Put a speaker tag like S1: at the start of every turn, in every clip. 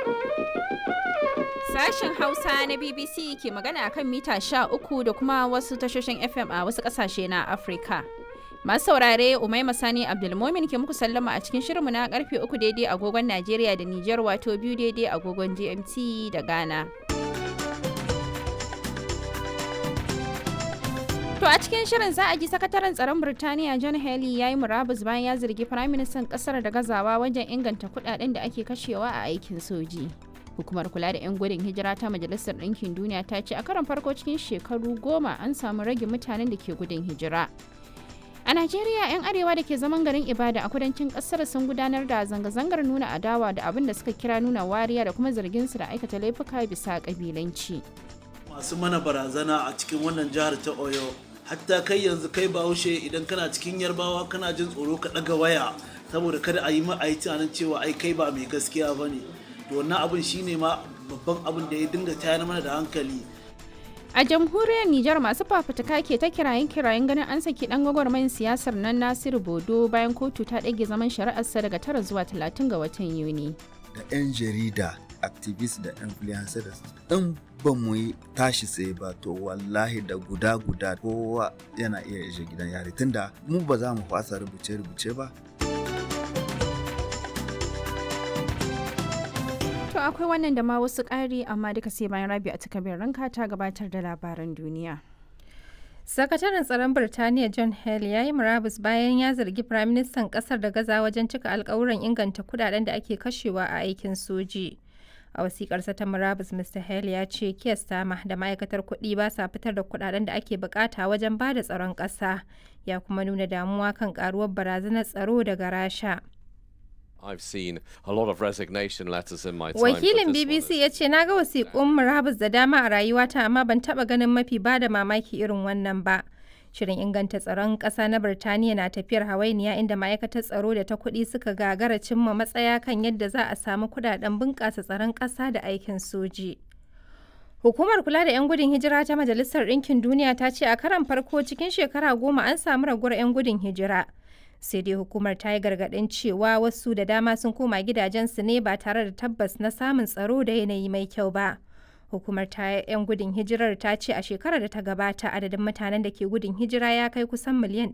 S1: Sashen Hausa na BBC ke magana kan mita 13 da kuma wasu tashoshin FM a wasu ƙasashe na Afirka. Masu saurare Umaima Sani Abdulmomin ke muku sallama a cikin shirinmu na karfe uku daidai agogon Najeriya da Nijar wato biyu daidai agogon GMT da Ghana. To a cikin shirin za a ji sakataren tsaron Birtaniya John Haley ya yi murabus bayan ya zargi firaministan kasar da gazawa wajen inganta kudaden da ake kashewa a aikin soji. Hukumar kula da 'yan gudun hijira ta Majalisar Ɗinkin Duniya ta ce a karon farko cikin shekaru goma an samu rage mutanen da ke gudun hijira. A Najeriya, 'yan arewa da ke zaman garin Ibada a kudancin kasar sun gudanar da zanga-zangar nuna adawa da abin da suka kira nuna wariya da kuma zargin su da aikata laifuka bisa kabilanci.
S2: Masu mana barazana a cikin wannan jihar ta Oyo, hatta kai yanzu kai bahaushe idan kana cikin yarbawa kana jin tsoro ka ɗaga waya saboda kada a yi ma a yi tunanin cewa ai kai ba mai gaskiya ba ne. To wannan abin shine ma babban abin da ya dinga tayar mana da hankali.
S1: A jamhuriyar Nijar masu fafutuka ke ta kirayen kirayen ganin an saki dan gwagwarmayin siyasar nan Nasiru Bodo bayan kotu ta ɗage zaman shari'arsa daga tara zuwa talatin ga watan Yuni.
S3: Da 'yan jarida, activist da influencers in ba mu yi tashi tsaye ba to wallahi da guda guda kowa yana iya ishe gidan yari tunda mu ba za mu fasa rubuce-rubuce ba.
S1: To akwai wannan da ma wasu ƙari amma duka sai bayan rabi a takabin ranka ta gabatar da labaran duniya.
S4: Sakataren tsaron Birtaniya John Haley ya yi murabus bayan ya zargi Firaministan ƙasar da gaza wajen cika alkawuran inganta kudaden da ake kashewa a aikin soji. A wasikarsa ta murabus Mr. Haley ya ce Keir Starmer da ma'aikatar kuɗi ba sa fitar da kudaden da ake bukata wajen ba da tsaron ƙasa. Ya kuma nuna damuwa kan karuwar barazanar tsaro daga Rasha.
S5: I've seen a lot of resignation letters in my time.
S4: Wakilin BBC ya ce na ga wasiƙun murabus da dama a rayuwata amma ban taɓa ganin mafi ba da mamaki irin wannan ba. Shirin inganta tsaron ƙasa na Birtaniya na tafiyar hawainiya inda ma'aikatar tsaro da ta kuɗi suka gagara cimma matsaya kan yadda za a samu kuɗaɗen bunƙasa tsaron ƙasa da aikin soji. Hukumar kula da 'yan gudun hijira ta Majalisar Ɗinkin Duniya ta ce a karan farko cikin shekara goma an samu raguwar 'yan gudun hijira. sai dai hukumar ta yi gargaɗin cewa wasu da dama sun koma gidajensu ne ba tare da tabbas na samun tsaro da yanayi mai kyau ba hukumar ta 'yan gudun hijirar ta ce a shekarar da ta gabata adadin mutanen da ke gudun hijira ya kai kusan miliyan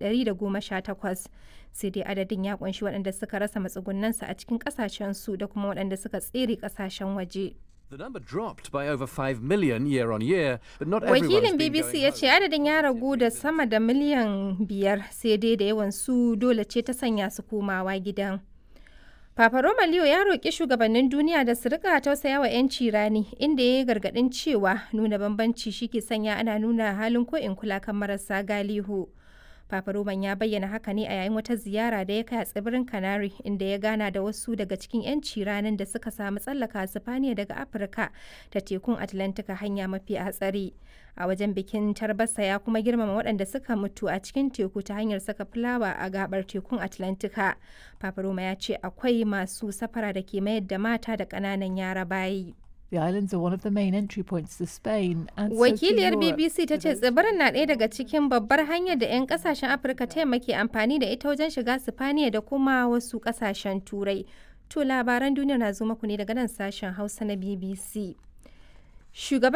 S4: 118 sai dai adadin ya kunshi waɗanda suka rasa matsugunansu a cikin ƙasashensu da kuma waɗanda suka tsere ƙasashen waje.
S6: The number dropped by over 5 million year on year, but not
S4: Wakilin BBC ya ce adadin ya ragu da sama da miliyan biyar sai dai da yawan su dole ce ta sanya su komawa gidan. Papa Roma Leo ya roƙi shugabannin duniya da su rika tausaya wa 'yanci rani inda ya yi gargaɗin cewa nuna bambanci shi ke sanya ana nuna halin ko in kula kan marasa galihu. Papa Roman ya bayyana haka ne a yayin wata ziyara da ya kai a tsibirin Canary inda ya gana da wasu daga cikin 'yanci ranar da suka samu tsallaka Sifaniya daga Afirka ta tekun Atlantika hanya mafi hatsari. A wajen bikin tarbasa ya kuma girmama waɗanda suka mutu a cikin teku ta hanyar saka fulawa a gabar tekun Atlantika. Papa Roma ya ce akwai masu safara da ke mayar da mata da ƙananan yara bayi.
S7: The islands are one of the main entry points to Spain and
S4: Wakiliyar BBC ta ce tsibirin na ɗaya daga cikin babbar hanyar da 'yan kasashen Afirka ta ke amfani da ita wajen shiga Sifaniya da kuma wasu kasashen Turai. To labaran duniya na zo muku ne daga nan sashen Hausa na BBC. Shugaban